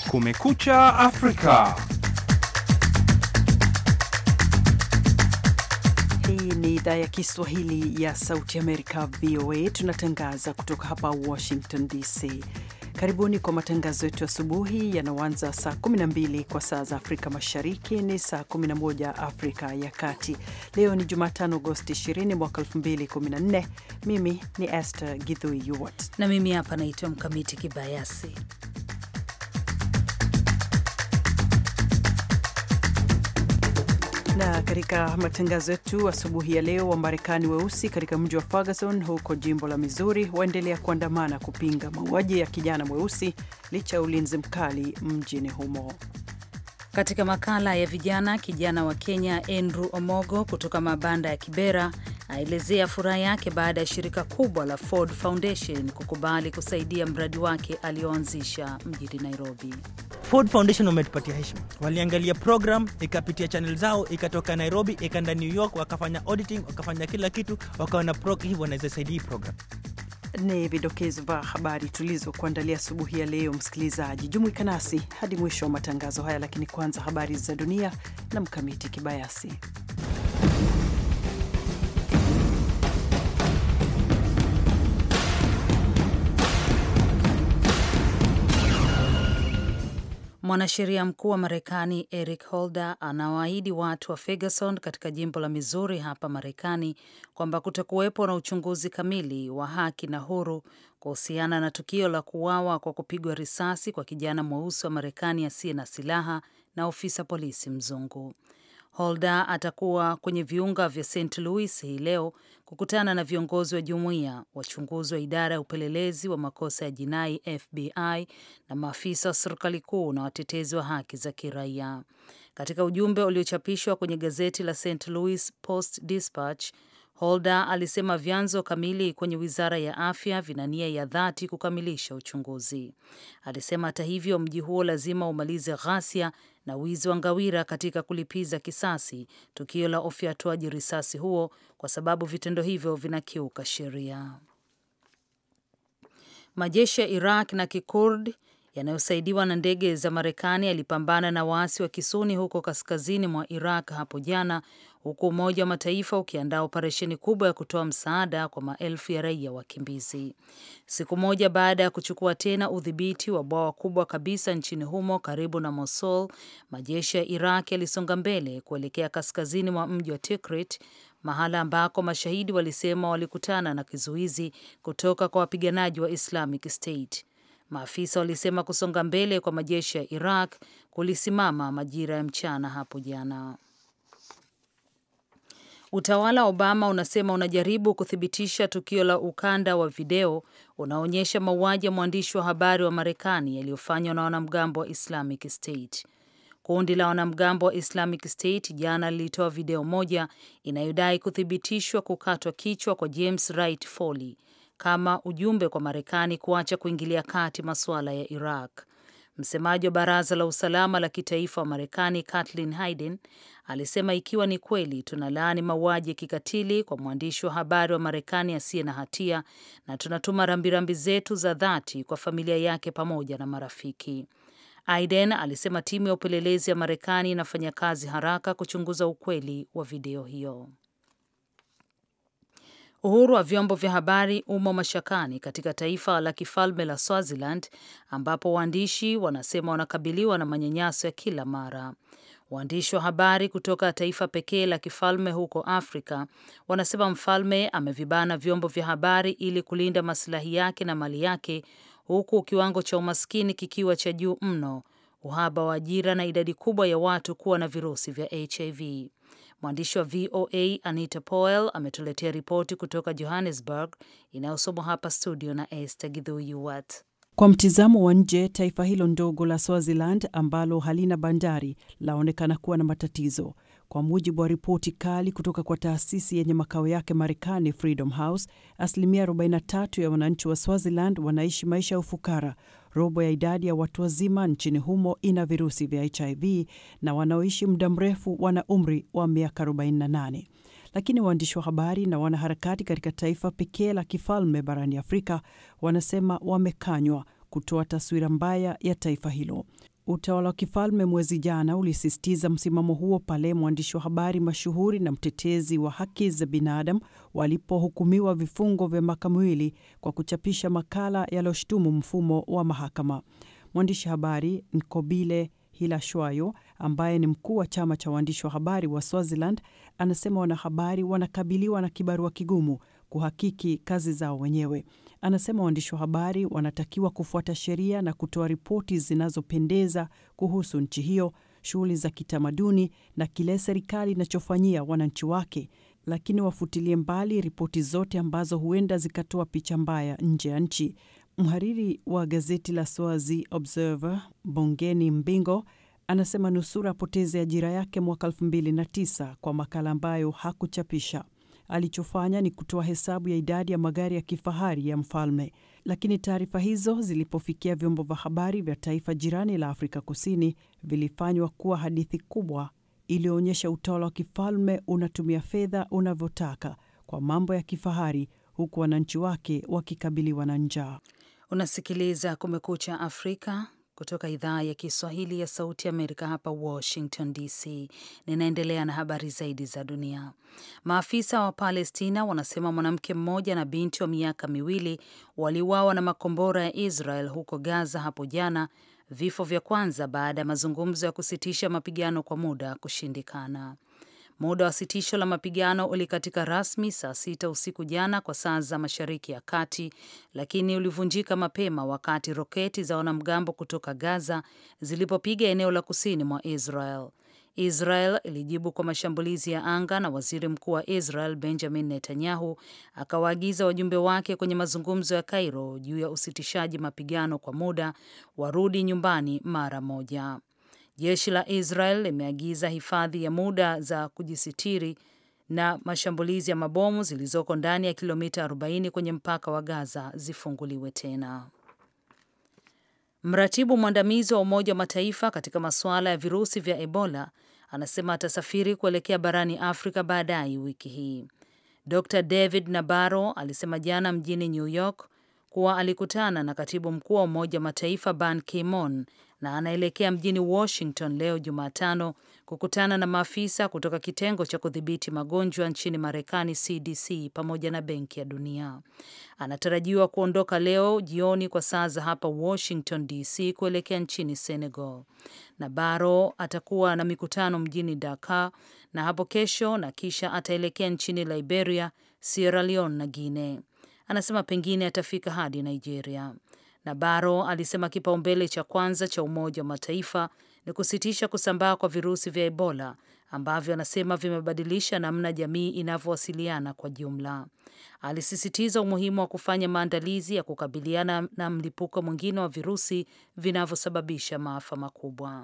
Kumekucha Afrika. Hii ni idhaa ya Kiswahili ya Sauti Amerika, VOA. Tunatangaza kutoka hapa Washington DC. Karibuni kwa matangazo yetu asubuhi yanaoanza saa 12 kwa saa za Afrika Mashariki, ni saa 11 Afrika ya Kati. Leo ni Jumatano, Agosti 20 mwaka 2014. Mimi ni Esther Githui Yuwat na mimi hapa naitwa Mkamiti Kibayasi. na katika matangazo yetu asubuhi ya leo, Wamarekani weusi katika mji wa Ferguson huko jimbo la Missouri waendelea kuandamana kupinga mauaji ya kijana mweusi licha ya ulinzi mkali mjini humo. Katika makala ya vijana, kijana wa Kenya Andrew Omogo kutoka mabanda ya Kibera aelezea furaha yake baada ya shirika kubwa la Ford Foundation kukubali kusaidia mradi wake alioanzisha mjini Nairobi. Ford Foundation wametupatia heshima, waliangalia program ikapitia channel zao, ikatoka Nairobi ikaenda New York, wakafanya auditing, wakafanya kila kitu, wakaona hivyo wanaweza saidia hii program. Ni vidokezo vya habari tulizokuandalia asubuhi ya leo. Msikilizaji, jumuika nasi hadi mwisho wa matangazo haya, lakini kwanza habari za dunia na Mkamiti Kibayasi. Mwanasheria mkuu wa Marekani Eric Holder anawaahidi watu wa Ferguson katika jimbo la Missouri hapa Marekani kwamba kutakuwepo na uchunguzi kamili wa haki na huru kuhusiana na tukio la kuuawa kwa kupigwa risasi kwa kijana mweusi wa Marekani asiye na silaha na ofisa polisi mzungu. Holder atakuwa kwenye viunga vya St. Louis hii leo kukutana na viongozi wa jumuiya, wachunguzi wa idara ya upelelezi wa makosa ya jinai FBI na maafisa wa serikali kuu na watetezi wa haki za kiraia. Katika ujumbe uliochapishwa kwenye gazeti la St. Louis Post Dispatch, Holder alisema vyanzo kamili kwenye wizara ya afya vina nia ya dhati kukamilisha uchunguzi. Alisema hata hivyo, mji huo lazima umalize ghasia na wizi wa ngawira katika kulipiza kisasi tukio la ufyatuaji risasi huo, kwa sababu vitendo hivyo vinakiuka sheria. Majeshi ya Iraq na Kikurd yanayosaidiwa na ndege za Marekani yalipambana na waasi wa Kisuni huko kaskazini mwa Iraq hapo jana, huku Umoja wa Mataifa ukiandaa operesheni kubwa ya kutoa msaada kwa maelfu ya raia wakimbizi. Siku moja baada ya kuchukua tena udhibiti wa bwawa kubwa kabisa nchini humo karibu na Mosul, majeshi ya Iraq yalisonga mbele kuelekea kaskazini mwa mji wa Tikrit, mahala ambako mashahidi walisema walikutana na kizuizi kutoka kwa wapiganaji wa Islamic State. Maafisa walisema kusonga mbele kwa majeshi ya Iraq kulisimama majira ya mchana hapo jana. Utawala wa Obama unasema unajaribu kuthibitisha tukio la ukanda wa video unaonyesha mauaji ya mwandishi wa habari wa Marekani yaliyofanywa na wanamgambo wa Islamic State. Kundi la wanamgambo wa Islamic State jana lilitoa video moja inayodai kuthibitishwa kukatwa kichwa kwa James Wright Foley kama ujumbe kwa Marekani kuacha kuingilia kati masuala ya Iraq. Msemaji wa baraza la usalama la kitaifa wa Marekani Kathleen Hayden alisema ikiwa ni kweli, tunalaani mauaji ya kikatili kwa mwandishi wa habari wa Marekani asiye na hatia na tunatuma rambirambi zetu za dhati kwa familia yake pamoja na marafiki. Hayden alisema timu ya upelelezi ya Marekani inafanya kazi haraka kuchunguza ukweli wa video hiyo. Uhuru wa vyombo vya habari umo mashakani katika taifa la kifalme la Swaziland ambapo waandishi wanasema wanakabiliwa na manyanyaso ya kila mara. Waandishi wa habari kutoka taifa pekee la kifalme huko Afrika wanasema mfalme amevibana vyombo vya habari ili kulinda masilahi yake na mali yake, huku kiwango cha umaskini kikiwa cha juu mno, uhaba wa ajira na idadi kubwa ya watu kuwa na virusi vya HIV. Mwandishi wa VOA Anita Powell ametuletea ripoti kutoka Johannesburg inayosomwa hapa studio na Esther Gidhuyuwat. Kwa mtizamo wa nje, taifa hilo ndogo la Swaziland ambalo halina bandari laonekana kuwa na matatizo. Kwa mujibu wa ripoti kali kutoka kwa taasisi yenye makao yake Marekani, Freedom House, asilimia 43 ya wananchi wa Swaziland wanaishi maisha ya ufukara. Robo ya idadi ya watu wazima nchini humo ina virusi vya HIV na wanaoishi muda mrefu wana umri wa miaka 48. Lakini waandishi wa habari na wanaharakati katika taifa pekee la kifalme barani Afrika wanasema wamekanywa kutoa taswira mbaya ya taifa hilo. Utawala wa kifalme mwezi jana ulisisitiza msimamo huo pale mwandishi wa habari mashuhuri na mtetezi wa haki za binadamu walipohukumiwa vifungo vya miaka miwili kwa kuchapisha makala yaliyoshutumu mfumo wa mahakama. Mwandishi habari Nkobile Hilashwayo ambaye ni mkuu wa chama cha waandishi wa habari wa Swaziland anasema wanahabari wanakabiliwa na kibarua kigumu kuhakiki kazi zao wenyewe. Anasema waandishi wa habari wanatakiwa kufuata sheria na kutoa ripoti zinazopendeza kuhusu nchi hiyo, shughuli za kitamaduni na kile serikali inachofanyia wananchi wake, lakini wafutilie mbali ripoti zote ambazo huenda zikatoa picha mbaya nje ya nchi. Mhariri wa gazeti la Swazi Observer Bongeni Mbingo anasema nusura apoteze ajira yake mwaka 2009 kwa makala ambayo hakuchapisha. Alichofanya ni kutoa hesabu ya idadi ya magari ya kifahari ya mfalme, lakini taarifa hizo zilipofikia vyombo vya habari vya taifa jirani la Afrika Kusini vilifanywa kuwa hadithi kubwa iliyoonyesha utawala wa kifalme unatumia fedha unavyotaka kwa mambo ya kifahari, huku wananchi wake wakikabiliwa na njaa. Unasikiliza Kumekucha Afrika kutoka idhaa ya Kiswahili ya Sauti Amerika hapa Washington DC. Ninaendelea na habari zaidi za dunia. Maafisa wa Palestina wanasema mwanamke mmoja na binti wa miaka miwili waliuawa na makombora ya Israel huko Gaza hapo jana, vifo vya kwanza baada ya mazungumzo ya kusitisha mapigano kwa muda kushindikana. Muda wa sitisho la mapigano ulikatika rasmi saa sita usiku jana kwa saa za Mashariki ya Kati, lakini ulivunjika mapema wakati roketi za wanamgambo kutoka Gaza zilipopiga eneo la kusini mwa Israel. Israel ilijibu kwa mashambulizi ya anga na waziri mkuu wa Israel Benjamin Netanyahu akawaagiza wajumbe wake kwenye mazungumzo ya Cairo juu ya usitishaji mapigano kwa muda warudi nyumbani mara moja. Jeshi la Israel limeagiza hifadhi ya muda za kujisitiri na mashambulizi ya mabomu zilizoko ndani ya kilomita 40 kwenye mpaka wa Gaza zifunguliwe tena. Mratibu mwandamizi wa Umoja wa Mataifa katika masuala ya virusi vya Ebola anasema atasafiri kuelekea barani Afrika baadaye wiki hii. Dr David Nabaro alisema jana mjini New York kuwa alikutana na katibu mkuu wa Umoja wa Mataifa Ban Ki-moon na anaelekea mjini Washington leo Jumatano kukutana na maafisa kutoka kitengo cha kudhibiti magonjwa nchini Marekani, CDC, pamoja na Benki ya Dunia. Anatarajiwa kuondoka leo jioni kwa saa za hapa Washington DC kuelekea nchini Senegal. Nabaro atakuwa na mikutano mjini Dakar na hapo kesho, na kisha ataelekea nchini Liberia, Sierra Leone na Guinea. Anasema pengine atafika hadi Nigeria. Nabaro alisema kipaumbele cha kwanza cha Umoja wa Mataifa ni kusitisha kusambaa kwa virusi vya Ebola ambavyo anasema vimebadilisha namna jamii inavyowasiliana kwa jumla. Alisisitiza umuhimu wa kufanya maandalizi ya kukabiliana na mlipuko mwingine wa virusi vinavyosababisha maafa makubwa.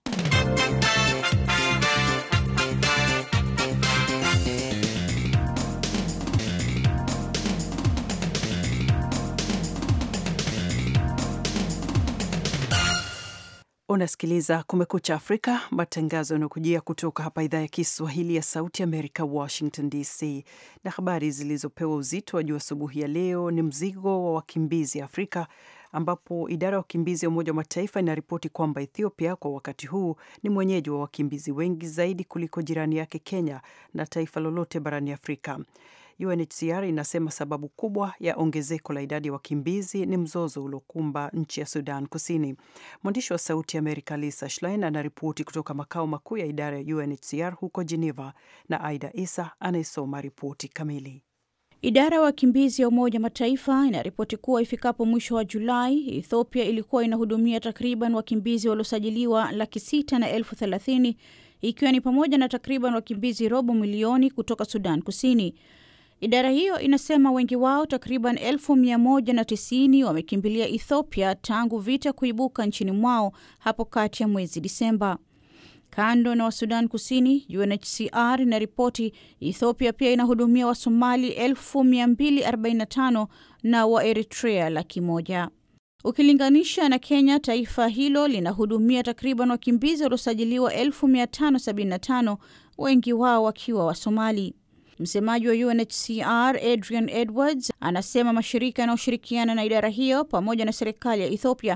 Unasikiliza Kumekucha Afrika, matangazo yanayokujia kutoka hapa idhaa ya Kiswahili ya Sauti Amerika, Washington DC. Na habari zilizopewa uzito wa juu asubuhi ya leo ni mzigo wa wakimbizi Afrika, ambapo idara ya wakimbizi ya Umoja wa Mataifa inaripoti kwamba Ethiopia kwa wakati huu ni mwenyeji wa wakimbizi wengi zaidi kuliko jirani yake Kenya na taifa lolote barani Afrika. UNHCR inasema sababu kubwa ya ongezeko la idadi ya wakimbizi ni mzozo uliokumba nchi ya Sudan Kusini. Mwandishi wa Sauti ya Amerika Lisa Schlein anaripoti kutoka makao makuu ya idara ya UNHCR huko Geneva, na Aida Isa anayesoma ripoti kamili. Idara ya wakimbizi ya Umoja Mataifa inaripoti kuwa ifikapo mwisho wa Julai, Ethiopia ilikuwa inahudumia takriban wakimbizi waliosajiliwa laki sita na elfu thelathini ikiwa ni pamoja na takriban wakimbizi robo milioni kutoka Sudan Kusini. Idara hiyo inasema wengi wao takriban elfu mia moja na tisini wamekimbilia Ethiopia tangu vita kuibuka nchini mwao hapo kati ya mwezi Disemba. Kando na wa Sudan Kusini, UNHCR inaripoti Ethiopia pia inahudumia Wasomali elfu mia mbili arobaini na tano na wa Eritrea laki moja. Ukilinganisha na Kenya, taifa hilo linahudumia takriban wakimbizi waliosajiliwa elfu mia tano sabini na tano, wengi wao wakiwa Wasomali. Msemaji wa UNHCR Adrian Edwards anasema mashirika yanayoshirikiana na idara hiyo pamoja na serikali ya Ethiopia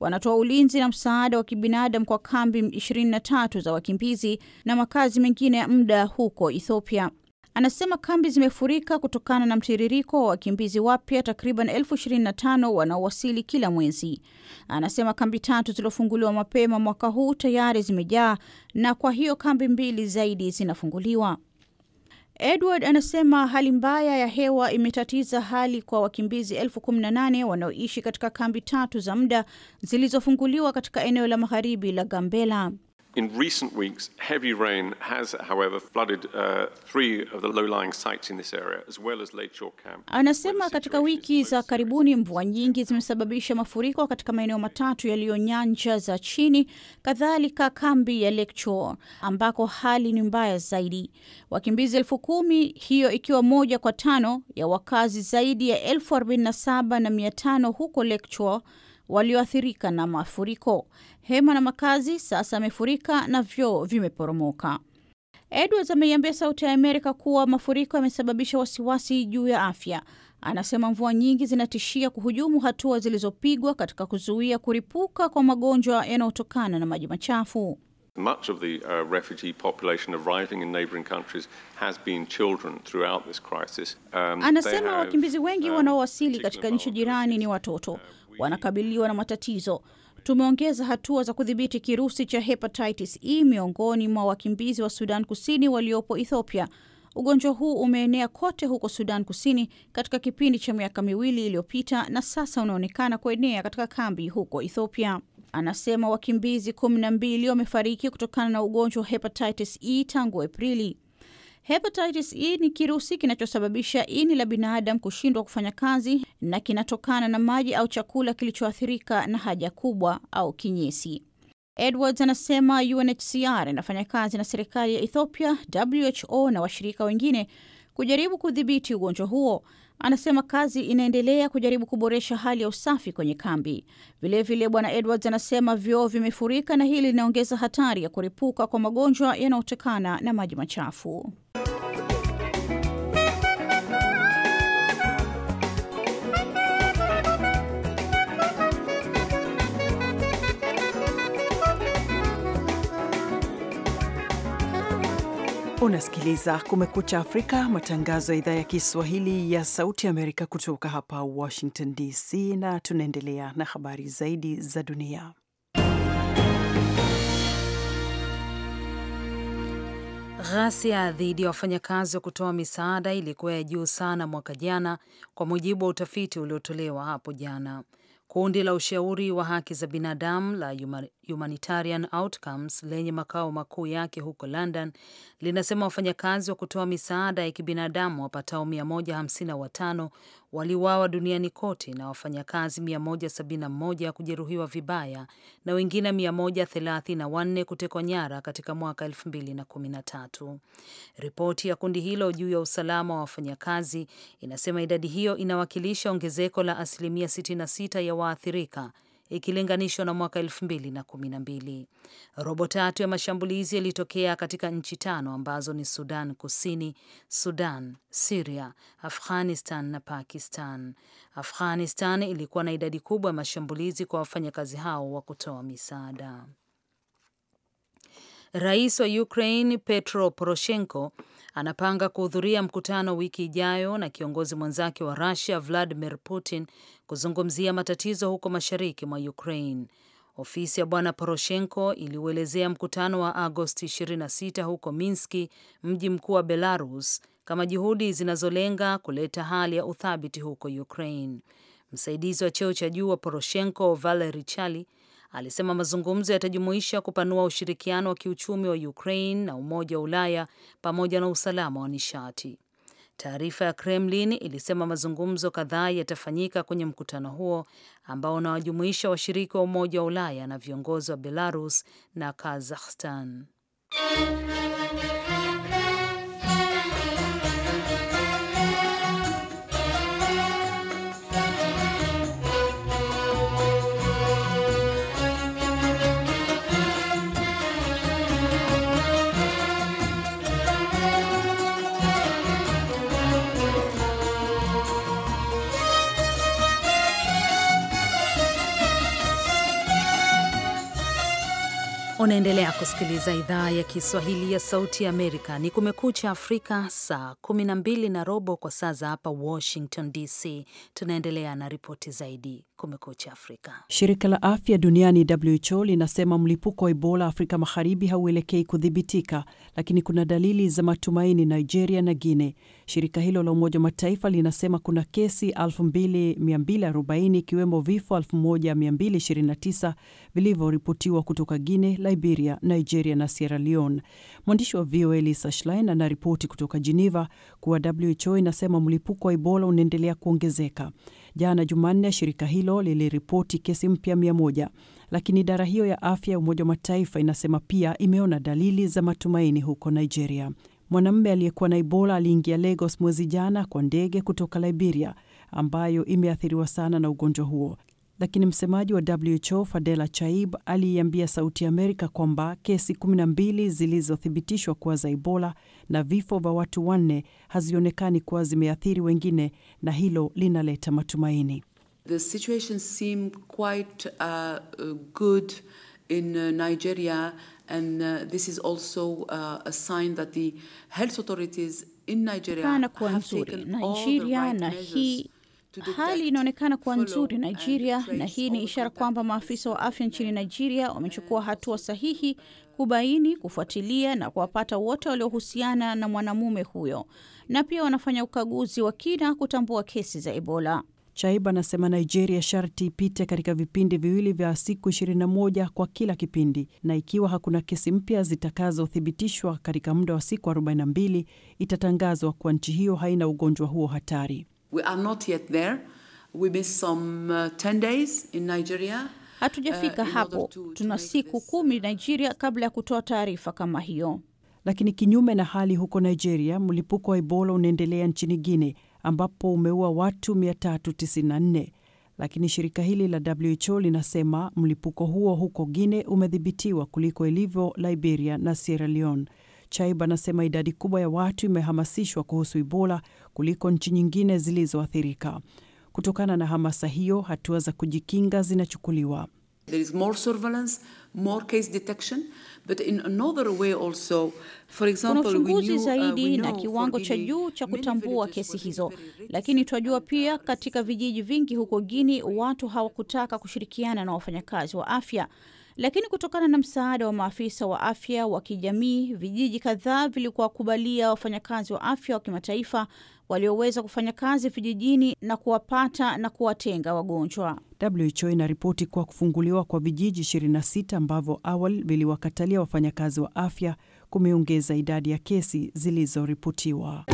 wanatoa ulinzi na msaada wa kibinadamu kwa kambi 23 za wakimbizi na makazi mengine ya muda huko Ethiopia. Anasema kambi zimefurika kutokana na mtiririko wa wakimbizi wapya takriban elfu ishirini na tano wanaowasili kila mwezi. Anasema kambi tatu zilizofunguliwa mapema mwaka huu tayari zimejaa na kwa hiyo kambi mbili zaidi zinafunguliwa. Edward anasema hali mbaya ya hewa imetatiza hali kwa wakimbizi elfu kumi na nane wanaoishi katika kambi tatu za muda zilizofunguliwa katika eneo la magharibi la Gambela. In recent weeks, heavy rain has, however, flooded uh, three of the low-lying sites in this area, as well as Lake Shore Camp. Anasema katika wiki za karibuni mvua nyingi zimesababisha mafuriko katika maeneo matatu yaliyo nyanja za chini, kadhalika kambi ya Lake Shore ambako hali ni mbaya zaidi. Wakimbizi elfu kumi, hiyo ikiwa moja kwa tano ya wakazi zaidi ya elfu arobaini na saba na mia tano huko Lake Shore walioathirika na mafuriko. Hema na makazi sasa amefurika na vyoo vimeporomoka. Edwards ameiambia Sauti ya Amerika kuwa mafuriko yamesababisha wasiwasi juu ya afya. Anasema mvua nyingi zinatishia kuhujumu hatua zilizopigwa katika kuzuia kuripuka kwa magonjwa yanayotokana na maji machafu. Much of the uh, refugee population arriving in neighboring countries has been children throughout this crisis. Um, Anasema wakimbizi wengi um, wanaowasili katika nchi jirani ni watoto, wanakabiliwa na matatizo. Tumeongeza hatua za kudhibiti kirusi cha hepatitis E miongoni mwa wakimbizi wa Sudan Kusini waliopo Ethiopia. Ugonjwa huu umeenea kote huko Sudan Kusini katika kipindi cha miaka miwili iliyopita na sasa unaonekana kuenea katika kambi huko Ethiopia. Anasema wakimbizi kumi na mbili wamefariki kutokana na ugonjwa wa hepatitis E tangu Aprili. Hepatitis E ni kirusi kinachosababisha ini la binadamu kushindwa kufanya kazi na kinatokana na maji au chakula kilichoathirika na haja kubwa au kinyesi. Edwards anasema UNHCR inafanya kazi na serikali ya Ethiopia, WHO na washirika wengine kujaribu kudhibiti ugonjwa huo. Anasema kazi inaendelea kujaribu kuboresha hali ya usafi kwenye kambi. Vilevile, Bwana Edwards anasema vyoo vimefurika na hili linaongeza hatari ya kuripuka kwa magonjwa yanayotokana na maji machafu. Unasikiliza Kumekucha Afrika, matangazo ya idhaa ya Kiswahili ya Sauti Amerika kutoka hapa Washington DC, na tunaendelea na habari zaidi za dunia. Ghasia dhidi ya wafanyakazi wa kutoa misaada ilikuwa ya juu sana mwaka jana, kwa mujibu wa utafiti uliotolewa hapo jana. Kundi la ushauri wa haki za binadamu la Humanitarian Outcomes lenye makao makuu yake huko London linasema wafanyakazi wa kutoa misaada ya kibinadamu wapatao 155 waliuawa duniani kote na wafanyakazi 171 kujeruhiwa vibaya na wengine 134 kutekwa nyara katika mwaka 2013. Ripoti ya kundi hilo juu ya usalama wa wafanyakazi inasema idadi hiyo inawakilisha ongezeko la asilimia 66 ya waathirika ikilinganishwa na mwaka elfu mbili na kumi na mbili. Robo tatu ya mashambulizi yalitokea katika nchi tano ambazo ni Sudan Kusini, Sudan, Siria, Afghanistan na Pakistan. Afghanistan ilikuwa na idadi kubwa ya mashambulizi kwa wafanyakazi hao wa kutoa misaada. Rais wa Ukraine Petro Poroshenko anapanga kuhudhuria mkutano wiki ijayo na kiongozi mwenzake wa Russia Vladimir Putin kuzungumzia matatizo huko mashariki mwa Ukraine. Ofisi ya bwana Poroshenko iliuelezea mkutano wa Agosti 26 huko Minski, mji mkuu wa Belarus, kama juhudi zinazolenga kuleta hali ya uthabiti huko Ukraine. Msaidizi wa cheo cha juu wa Poroshenko Valery Chali alisema mazungumzo yatajumuisha kupanua ushirikiano wa kiuchumi wa Ukraine na Umoja wa Ulaya pamoja na usalama wa nishati. Taarifa ya Kremlin ilisema mazungumzo kadhaa yatafanyika kwenye mkutano huo ambao unawajumuisha washiriki wa Umoja wa Ulaya na viongozi wa Belarus na Kazakhstan. Unaendelea kusikiliza idhaa ya Kiswahili ya Sauti ya Amerika. Ni Kumekucha Afrika, saa 12 na robo kwa saa za hapa Washington DC. Tunaendelea na ripoti zaidi. Kumekucha Afrika. Shirika la afya duniani WHO linasema mlipuko wa Ebola Afrika Magharibi hauelekei kudhibitika, lakini kuna dalili za matumaini Nigeria na Guinea. Shirika hilo la Umoja wa Mataifa linasema kuna kesi 2240 ikiwemo vifo 1229 vilivyoripotiwa kutoka Guinea, Liberia, Nigeria na Sierra Leone. Mwandishi wa VOA Lisa Schlein anaripoti kutoka Geneva kuwa WHO inasema mlipuko wa Ebola unaendelea kuongezeka. Jana Jumanne, shirika hilo liliripoti kesi mpya mia moja, lakini idara hiyo ya afya ya Umoja wa Mataifa inasema pia imeona dalili za matumaini huko Nigeria. Mwanamume aliyekuwa na Ebola aliingia Lagos mwezi jana kwa ndege kutoka Liberia ambayo imeathiriwa sana na ugonjwa huo, lakini msemaji wa WHO Fadela Chaib aliiambia Sauti ya Amerika kwamba kesi 12 zilizothibitishwa kuwa za Ebola na vifo vya watu wanne hazionekani kuwa zimeathiri wengine, na hilo linaleta matumaini. The situation seemed quite uh, good in uh, Nigeria and uh, this is also uh, a sign that the health authorities in Nigeria Kana kuwa have nzuri taken all the Nigeria, right na measures hii to detect, hali inaonekana kuwa follow nzuri and Nigeria, trace na hii ni all the ishara contact kwamba tracers. maafisa wa afya nchini Nigeria wamechukua hatua sahihi kubaini, kufuatilia na kuwapata wote waliohusiana na mwanamume huyo, na pia wanafanya ukaguzi wa kina kutambua kesi za Ebola. Chaib anasema Nigeria sharti ipite katika vipindi viwili vya siku 21 kwa kila kipindi, na ikiwa hakuna kesi mpya zitakazothibitishwa katika muda wa siku 42 itatangazwa kuwa nchi hiyo haina ugonjwa huo hatari. We are not yet there. We missed some uh, 10 days in Nigeria. Hatujafika Uh, in hapo, order to- to tuna make siku this, kumi Nigeria kabla ya kutoa taarifa kama hiyo. Lakini kinyume na hali huko Nigeria, mlipuko wa Ebola unaendelea nchini Guinea ambapo umeua watu 394. Lakini shirika hili la WHO linasema mlipuko huo huko Guinea umedhibitiwa kuliko ilivyo Liberia na Sierra Leone. Chaib anasema idadi kubwa ya watu imehamasishwa kuhusu Ebola kuliko nchi nyingine zilizoathirika. Kutokana na hamasa hiyo, hatua za kujikinga zinachukuliwa. There is more surveillance, more case detection, but in another way also. For Kuna example, we uchunguzi knew, uh, zaidi we na know kiwango for cha Guinea, juu cha many kutambua villages kesi were hizo, very risky lakini twajua and, pia uh, katika vijiji vingi huko Guinea watu hawakutaka kushirikiana na wafanyakazi wa afya. Lakini kutokana na msaada wa maafisa wa afya wa kijamii, vijiji kadhaa vilikuwa kubalia wafanyakazi wa afya wa kimataifa walioweza kufanya kazi vijijini na kuwapata na kuwatenga wagonjwa. WHO inaripoti kuwa kufunguliwa kwa vijiji 26 ambavyo awali viliwakatalia wafanyakazi wa afya kumeongeza idadi ya kesi zilizoripotiwa.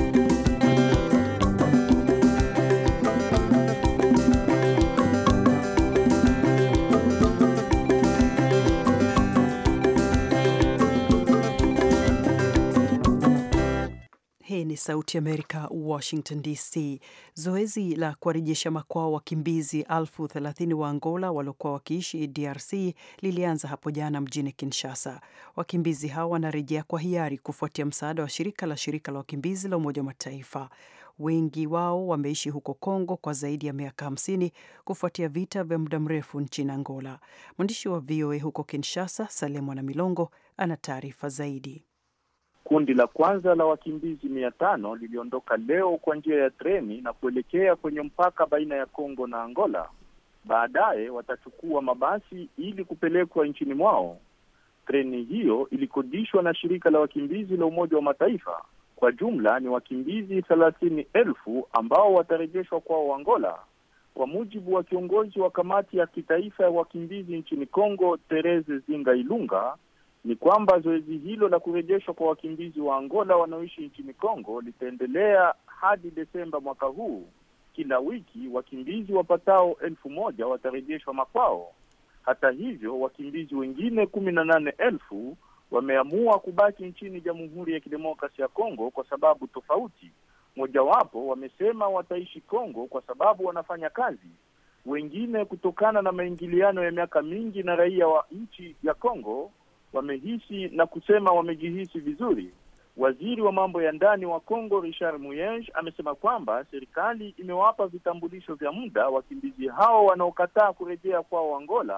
Hii ni Sauti Amerika, Washington DC. Zoezi la kuwarejesha makwao wakimbizi elfu thelathini wa Angola waliokuwa wakiishi DRC lilianza hapo jana mjini Kinshasa. Wakimbizi hao wanarejea kwa hiari kufuatia msaada wa shirika la shirika la wakimbizi la Umoja wa Mataifa. Wengi wao wameishi huko Kongo kwa zaidi ya miaka hamsini kufuatia vita vya muda mrefu nchini Angola. Mwandishi wa VOA huko Kinshasa, Salemo na Milongo, ana taarifa zaidi. Kundi la kwanza la wakimbizi mia tano liliondoka leo kwa njia ya treni na kuelekea kwenye mpaka baina ya Kongo na Angola. Baadaye watachukua mabasi ili kupelekwa nchini mwao. Treni hiyo ilikodishwa na shirika la wakimbizi la Umoja wa Mataifa. Kwa jumla ni wakimbizi thelathini elfu ambao watarejeshwa kwao Angola, kwa mujibu wa kiongozi wa kamati ya kitaifa ya wakimbizi nchini Kongo, Therese Zinga Ilunga ni kwamba zoezi hilo la kurejeshwa kwa wakimbizi wa Angola wanaoishi nchini Kongo litaendelea hadi Desemba mwaka huu. Kila wiki wakimbizi wapatao elfu moja watarejeshwa makwao. Hata hivyo, wakimbizi wengine kumi na nane elfu wameamua kubaki nchini Jamhuri ya Kidemokrasia ya Kongo kwa sababu tofauti. Mojawapo wamesema wataishi Kongo kwa sababu wanafanya kazi, wengine kutokana na maingiliano ya miaka mingi na raia wa nchi ya Kongo wamehisi na kusema wamejihisi vizuri. Waziri wa mambo ya ndani wa Kongo Richard Muyej amesema kwamba serikali imewapa vitambulisho vya muda wakimbizi hao wanaokataa kurejea kwao Angola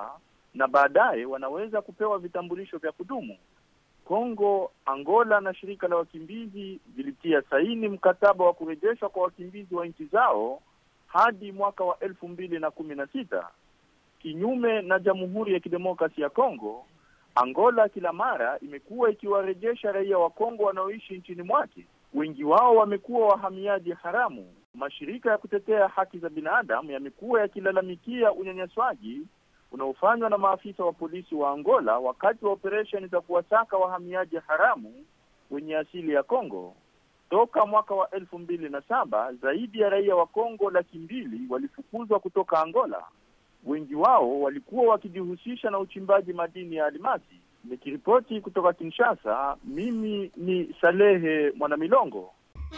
na baadaye wanaweza kupewa vitambulisho vya kudumu. Kongo, Angola na shirika la wakimbizi vilitia saini mkataba wa kurejeshwa kwa wakimbizi wa nchi zao hadi mwaka wa elfu mbili na kumi na sita. Kinyume na Jamhuri ya Kidemokrasi ya Kongo, Angola kila mara imekuwa ikiwarejesha raia wa Kongo wanaoishi nchini mwake. Wengi wao wamekuwa wahamiaji haramu. Mashirika ya kutetea haki za binadamu yamekuwa yakilalamikia unyanyaswaji unaofanywa na maafisa wa polisi wa Angola wakati wa operesheni za kuwasaka wahamiaji haramu wenye asili ya Kongo. Toka mwaka wa elfu mbili na saba zaidi ya raia wa Kongo laki mbili walifukuzwa kutoka Angola. Wengi wao walikuwa wakijihusisha na uchimbaji madini ya almasi. Nikiripoti kutoka Kinshasa, mimi ni Salehe Mwanamilongo.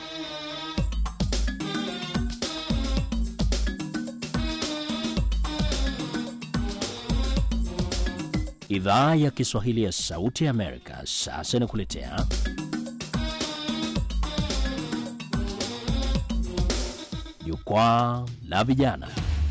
Idhaa ya Kiswahili ya Sauti ya Amerika sasa inakuletea Jukwaa la Vijana.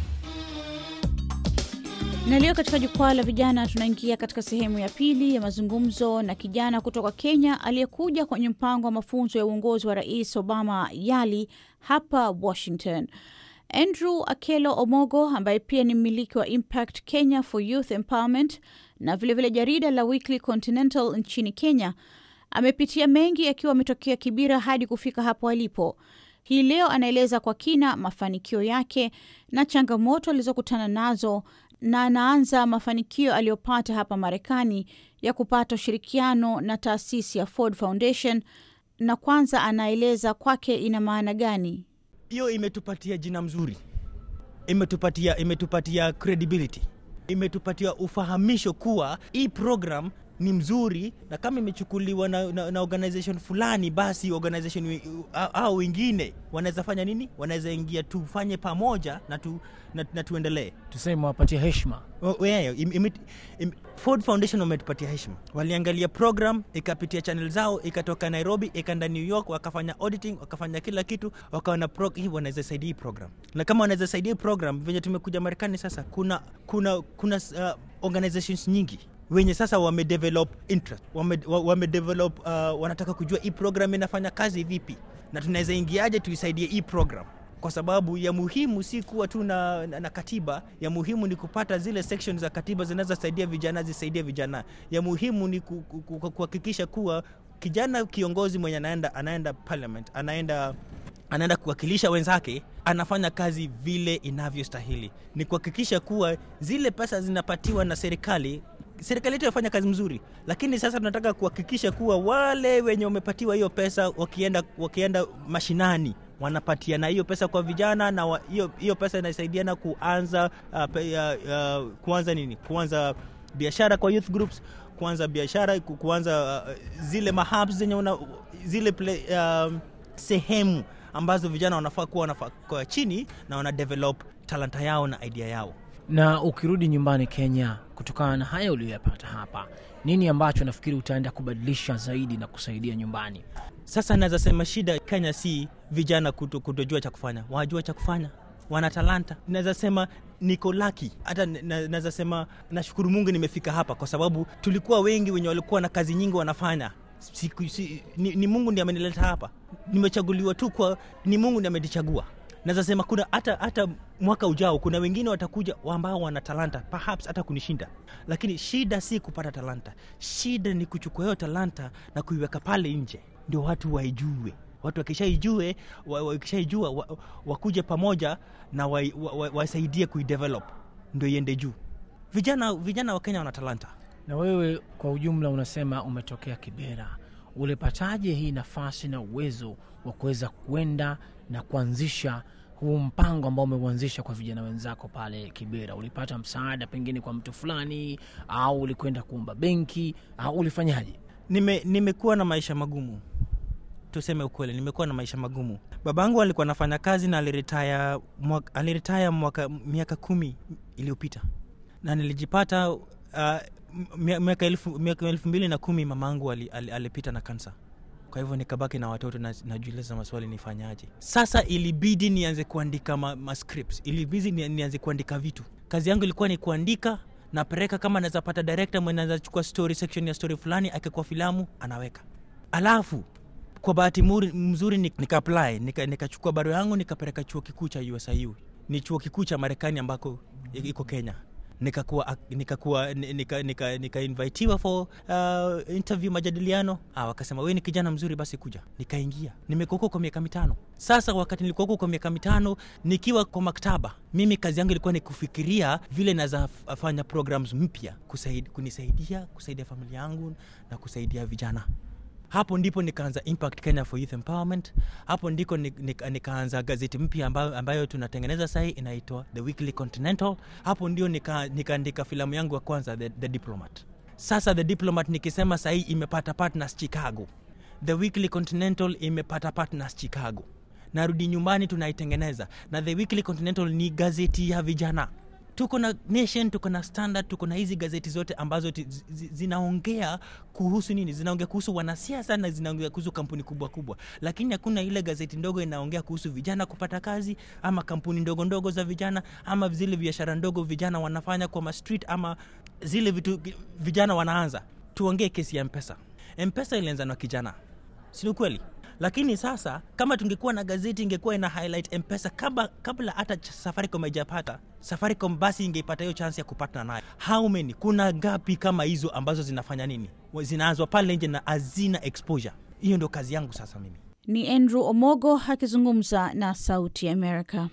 Na leo katika jukwaa la vijana tunaingia katika sehemu ya pili ya mazungumzo na kijana kutoka Kenya aliyekuja kwenye mpango wa mafunzo ya uongozi wa Rais Obama YALI hapa Washington. Andrew Akelo Omogo ambaye pia ni mmiliki wa Impact Kenya for Youth Empowerment na vilevile vile jarida la Weekly Continental nchini Kenya amepitia mengi akiwa ametokea Kibira hadi kufika hapo alipo. Hii leo anaeleza kwa kina mafanikio yake na changamoto alizokutana nazo na anaanza mafanikio aliyopata hapa Marekani ya kupata ushirikiano na taasisi ya Ford Foundation, na kwanza anaeleza kwake ina maana gani. hiyo imetupatia jina mzuri imetupatia imetupatia credibility imetupatia ufahamisho kuwa hii program ni mzuri na kama imechukuliwa na, na, na organization fulani basi organization wi- au wengine wanaweza fanya nini wanaweza ingia tufanye pamoja na, tu, na, na tuendelee tuseme wapatie heshima Oh, yeah, im, im, im, Ford Foundation wametupatia heshima. Waliangalia program ikapitia channel zao ikatoka Nairobi ikaenda New York, wakafanya auditing, wakafanya kila kitu, wakaona pro, hii wanaweza saidia hii program, na kama wanaweza saidia hii program venye tumekuja Marekani sasa, kuna kuna kuna uh, organizations nyingi wenye sasa wamedevelop interest wame, wa- wamedevelop uh, wanataka kujua hii program inafanya kazi vipi na tunaweza ingiaje tuisaidie hii program kwa sababu ya muhimu si kuwa tu na, na, na katiba ya muhimu ni kupata zile section za katiba zinazosaidia vijana zisaidie vijana ya muhimu ni ku- ku- ku- kuhakikisha kuwa kijana kiongozi mwenye anaenda anaenda parliament anaenda anaenda kuwakilisha wenzake anafanya kazi vile inavyostahili ni kuhakikisha kuwa zile pesa zinapatiwa na serikali serikali yetu inafanya kazi mzuri lakini sasa tunataka kuhakikisha kuwa wale wenye wamepatiwa hiyo pesa wakienda wakienda mashinani wanapatiana hiyo pesa kwa vijana na wa- hiyo hiyo pesa inasaidiana kuanza uh, pe, uh, uh, kuanza nini kuanza biashara kwa youth groups kuanza biashara ku- kuanza uh, zile mahabs zenye una, zile play, um, sehemu ambazo vijana wanafaa kuwa wanafaa kwa chini na wana develop talanta yao na idea yao na ukirudi nyumbani kenya kutokana na haya uliyoyapata hapa nini ambacho nafikiri utaenda kubadilisha zaidi na kusaidia nyumbani sasa naweza sema shida kenya si vijana kuto, kutojua cha kufanya wajua cha kufanya wana talanta naweza sema niko laki hata na- na- naweza sema nashukuru mungu nimefika hapa kwa sababu tulikuwa wengi wenye walikuwa na kazi nyingi wanafanya Siku, si, ni, ni mungu ndi amenileta hapa nimechaguliwa tu kwa ni mungu ndi amenichagua naweza sema kuna hata hata mwaka ujao kuna wengine watakuja ambao wana talanta perhaps hata kunishinda lakini shida si kupata talanta shida ni kuchukua hiyo talanta na kuiweka pale nje ndio watu waijue watu wakishaijue wa- wakishaijua wa, wakuje pamoja na wasaidie wa, wa, wasaidie kuidevelop ndio iende juu vijana vijana wa kenya wana talanta na wewe kwa ujumla unasema umetokea kibera ulipataje hii nafasi na uwezo wa kuweza kwenda na kuanzisha huu mpango ambao umeuanzisha kwa vijana wenzako pale kibera ulipata msaada pengine kwa mtu fulani au ulikwenda kuomba benki au ulifanyaje nime nimekuwa na maisha magumu tuseme ukweli nimekuwa na maisha magumu babangu alikuwa anafanya kazi na aliretaya mwaka, aliretaya mwaka miaka kumi iliyopita na nilijipata uh, mia- miaka elfu, miaka elfu mbili na kumi mamangu ali, ali, alipita na kansa kwa hivyo nikabaki na watoto na najiuliza maswali nifanyaje sasa ilibidi nianze kuandika ma, ma scripts ilibidi ni- nianze kuandika vitu kazi yangu ilikuwa ni kuandika napeleka kama naweza pata director mwenye anaweza chukua story section ya story fulani akikuwa filamu anaweka alafu kwa bahati muri- mzuri ni- nika apply nika- nikachukua barua yangu nikapeleka chuo kikuu cha usiu ni chuo kikuu cha marekani ambako i- iko kenya nikakuwa nikakuwa ni- nika, nika, nika invitiwa for uh, interview majadiliano ah, wakasema we ni kijana mzuri basi kuja nikaingia nimekuwa huko kwa miaka mitano sasa wakati nilikuwa huko kwa miaka mitano nikiwa kwa maktaba mimi kazi yangu ilikuwa ni kufikiria vile naweza f- fanya programs mpya kusaid, kunisaidia kusaidia familia yangu na kusaidia vijana hapo ndipo nikaanza impact kenya for youth empowerment hapo ndiko ni- nika- nikaanza gazeti mpya ambayo, ambayo tunatengeneza sahii inaitwa the weekly continental hapo ndio nika- nikaandika filamu yangu ya kwanza the, the diplomat sasa the diplomat nikisema sahii imepata partners chicago the weekly continental imepata partners chicago narudi nyumbani tunaitengeneza na the weekly continental ni gazeti ya vijana tuko na nation tuko na standard tuko na hizi gazeti zote ambazo ti, zi, zi- zinaongea kuhusu nini zinaongea kuhusu wanasiasa na zinaongea kuhusu kampuni kubwa kubwa lakini hakuna ile gazeti ndogo inaongea kuhusu vijana kupata kazi ama kampuni ndogo ndogo za vijana ama zile biashara ndogo vijana wanafanya kwa mastreet ama zile vitu vijana wanaanza tuongee kesi ya mpesa mpesa ilianza na kijana si ni kweli lakini sasa kama tungekuwa na gazeti ingekuwa ina highlight mpesa kabla, kabla hata ch- safaricom haijapata safaricom basi ingeipata hiyo chance ya kupatana nayo how many kuna gapi kama hizo ambazo zinafanya nini Wa- zinaanzwa pale nje na hazina exposure hiyo ndio kazi yangu sasa mimi Ni Andrew Omogo akizungumza na Sauti ya Amerika.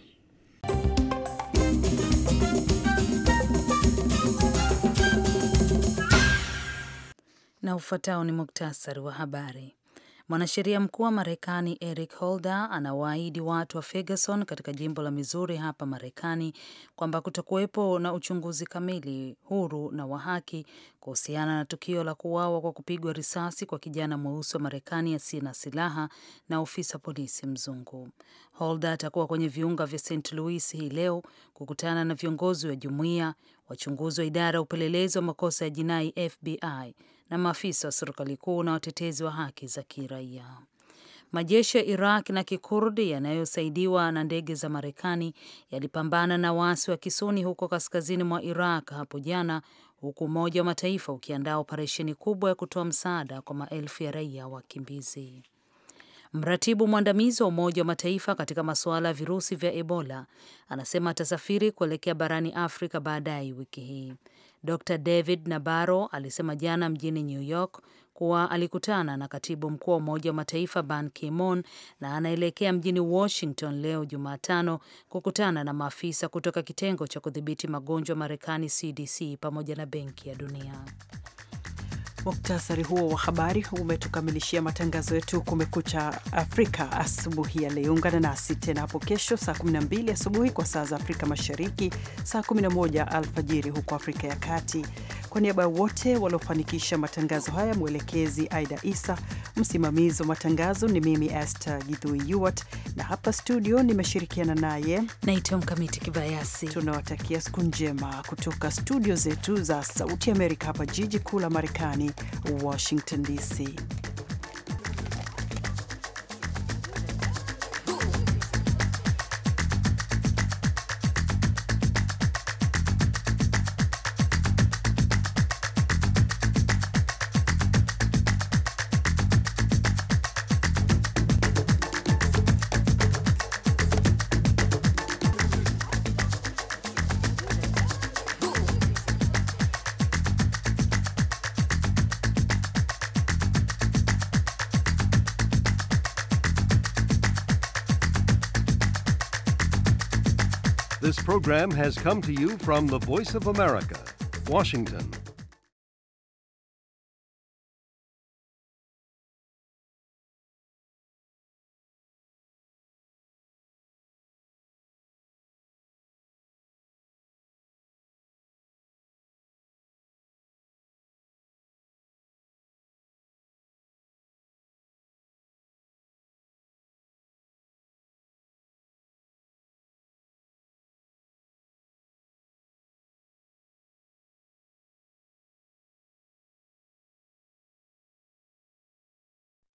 Na ufuatao ni muktasari wa habari. Mwanasheria mkuu wa Marekani Eric Holder anawaahidi watu wa Ferguson katika jimbo la Missouri hapa Marekani kwamba kutakuwepo na uchunguzi kamili, huru na wa haki kuhusiana na tukio la kuuawa kwa kupigwa risasi kwa kijana mweusi wa Marekani asiye na silaha na ofisa polisi mzungu. Holder atakuwa kwenye viunga vya St. Louis hii leo kukutana na viongozi wa jumuiya, wachunguzi wa idara ya upelelezi wa makosa ya jinai FBI na maafisa wa serikali kuu na watetezi wa haki za kiraia. Majeshi ya Iraq na Kikurdi yanayosaidiwa na ndege za Marekani yalipambana na waasi wa Kisuni huko kaskazini mwa Iraq hapo jana, huku Umoja wa Mataifa ukiandaa operesheni kubwa ya kutoa msaada kwa maelfu ya raia wakimbizi. Mratibu mwandamizi wa Umoja wa Mataifa katika masuala ya virusi vya Ebola anasema atasafiri kuelekea barani Afrika baadaye wiki hii. Dr David Nabaro alisema jana mjini New York kuwa alikutana na katibu mkuu wa Umoja wa Mataifa Ban Ki-moon na anaelekea mjini Washington leo Jumatano kukutana na maafisa kutoka kitengo cha kudhibiti magonjwa Marekani CDC pamoja na Benki ya Dunia. Muktasari huo wa habari umetukamilishia matangazo yetu Kumekucha Afrika asubuhi ya leo. Ungana nasi tena hapo kesho saa 12 asubuhi kwa saa za Afrika Mashariki, saa 11 alfajiri huko Afrika ya Kati. Kwa niaba ya wote waliofanikisha matangazo haya, mwelekezi Aida Isa, msimamizi wa matangazo ni mimi Esther Githui Yuwat, na hapa studio nimeshirikiana naye Naitwa Mkamiti Kibayasi. tunawatakia siku njema kutoka studio zetu za Sauti Amerika hapa jiji kuu la Marekani, Washington DC. This program has come to you from the Voice of America, Washington.